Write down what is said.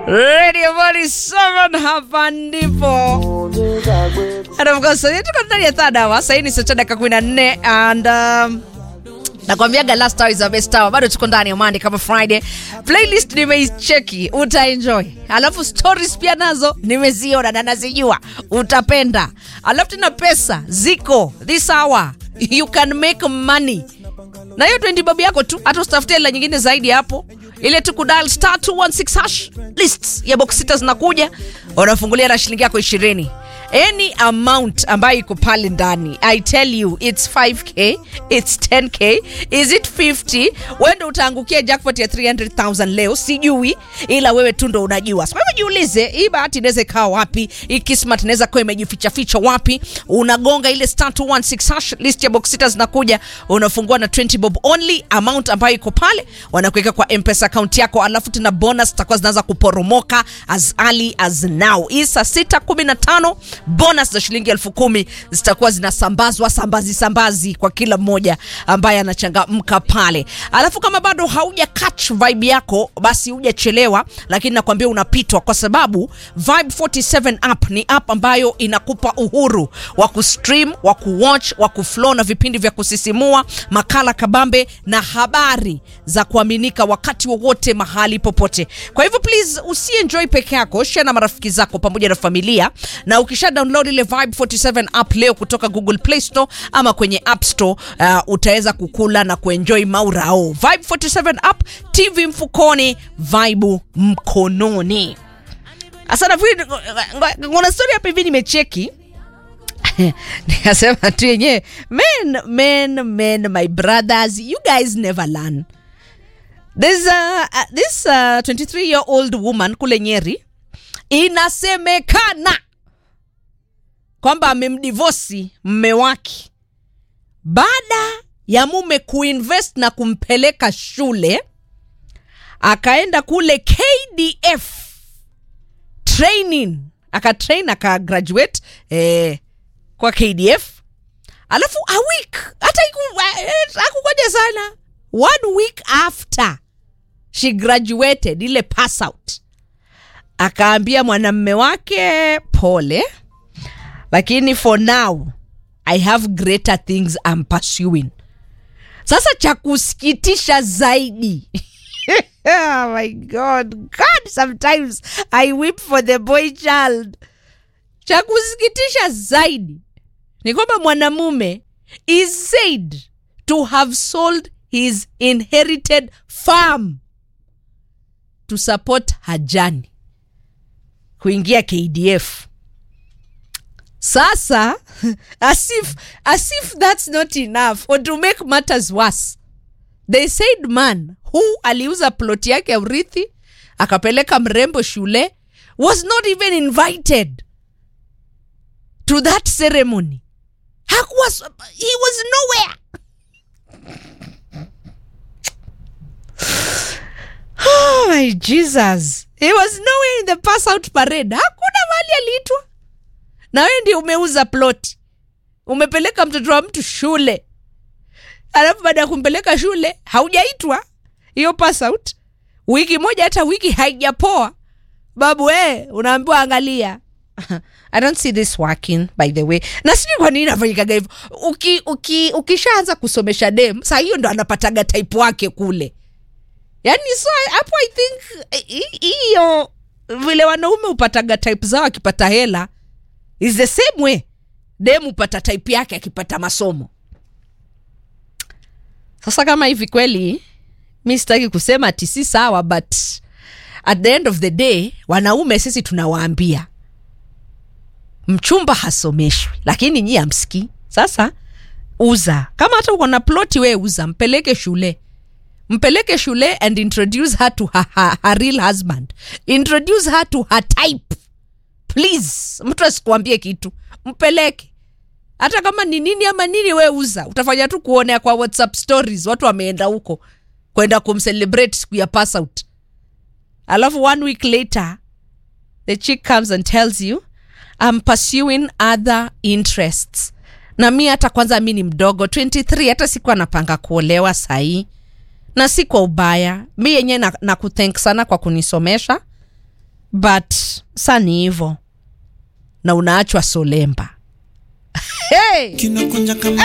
Radio 47 hapa ndipo. And of course, tuko ndani ya third hour. Sasa ni saa dakika 14 and um, nakwambiaga last hour is the best hour. Bado tuko ndani ya Monday kama Friday. Playlist nimeicheki, utaenjoy. Alafu stories pia nazo nimeziona na nazijua, utapenda. Alafu tena pesa ziko this hour, you can make money na hiyo 20 bob yako tu, hata usitafutie hela nyingine zaidi hapo, ile tu kudal star 216 hash lists ya box sita zinakuja, unafungulia na shilingi yako 20 any amount ambayo iko pale ndani i tell you it's 5k it's 10k is it 50 wendo utaangukia jackpot ya 300000 leo sijui ila wewe tu ndo unajua kwa hivyo jiulize hii bahati inaweza ikawa wapi hii kismat inaweza kuwa imejificha ficha wapi unagonga ile star 216 hash list ya box sita zinakuja unafungua na 20 bob only amount ambayo iko pale wanakuweka kwa mpesa account yako alafu tena bonus zitakuwa zinaanza kuporomoka as early as now hii saa 615 bonus za shilingi elfu kumi zitakuwa zinasambazwa sambazi sambazi kwa kila mmoja ambaye anachangamka pale alafu kama bado hauja catch vibe yako basi hujachelewa lakini nakwambia unapitwa kwa sababu vibe 47 app ni app ambayo inakupa uhuru wa kustream wa kuwatch wa kuflow na vipindi vya kusisimua makala kabambe na habari za kuaminika wakati wowote mahali popote kwa hivyo please usienjoy peke yako share na marafiki zako pamoja na familia na ukisha download ile Vibe 47 app leo kutoka Google Play Store ama kwenye App Store uh, utaweza kukula na kuenjoy maurao. Vibe 47 app, TV mfukoni, Vibe mkononi. Asa nafikiri kuna story hapa hivi nimecheki nikasema tu yenyewe men men men my brothers you guys never learn There's a, uh, this uh, 23 year old woman kule Nyeri inasemekana kwamba amemdivosi mme wake baada ya mume kuinvest na kumpeleka shule akaenda kule KDF training akatrain akagraduate eh, kwa KDF alafu a week hata akukoja sana one week after she graduated ile pass out akaambia mwanamme wake pole lakini for now i have greater things I'm pursuing sasa cha kusikitisha zaidi oh my god god sometimes i weep for the boy child cha kusikitisha zaidi ni kwamba mwanamume is said to have sold his inherited farm to support hajani kuingia kdf sasa as if, as if that's not enough or to make matters worse they said man who aliuza plot yake ya urithi akapeleka mrembo shule was not even invited to that ceremony hakuwa he was nowhere oh my jesus he was nowhere in the pass out parade hakuna mali aliitwa na wewe ndio umeuza ploti umepeleka mtoto wa mtu shule alafu baada ya kumpeleka shule haujaitwa hiyo pass out wiki moja hata wiki haijapoa babu e unaambiwa angalia i don't see this working by the way na sijui kwa nini nafanyikaga hivyo uki, uki, ukishaanza kusomesha dem saa hiyo ndo anapataga type wake kule yani so hapo i think hiyo vile wanaume hupataga type zao akipata hela is the same way dem hupata type yake akipata masomo sasa kama hivi kweli mi sitaki kusema ati si sawa but at the end of the day wanaume sisi tunawaambia mchumba hasomeshwi lakini nyi amsikii sasa uza kama hata uko na ploti we uza mpeleke shule mpeleke shule and introduce her to her, her, her real husband introduce her to her type please mtu asikuambie kitu mpeleke hata kama ni nini ama nini we uza utafanya tu kuonea kwa whatsapp stories watu wameenda huko kwenda kumcelebrate siku ya pass out alafu one week later the chick comes and tells you I'm pursuing other interests na mi hata kwanza mi ni mdogo 23 hata siku anapanga kuolewa sahii na si kwa ubaya mi yenye na, na kuthank sana kwa kunisomesha but sa ni hivo na unaachwa solemba hey! kinakunja kama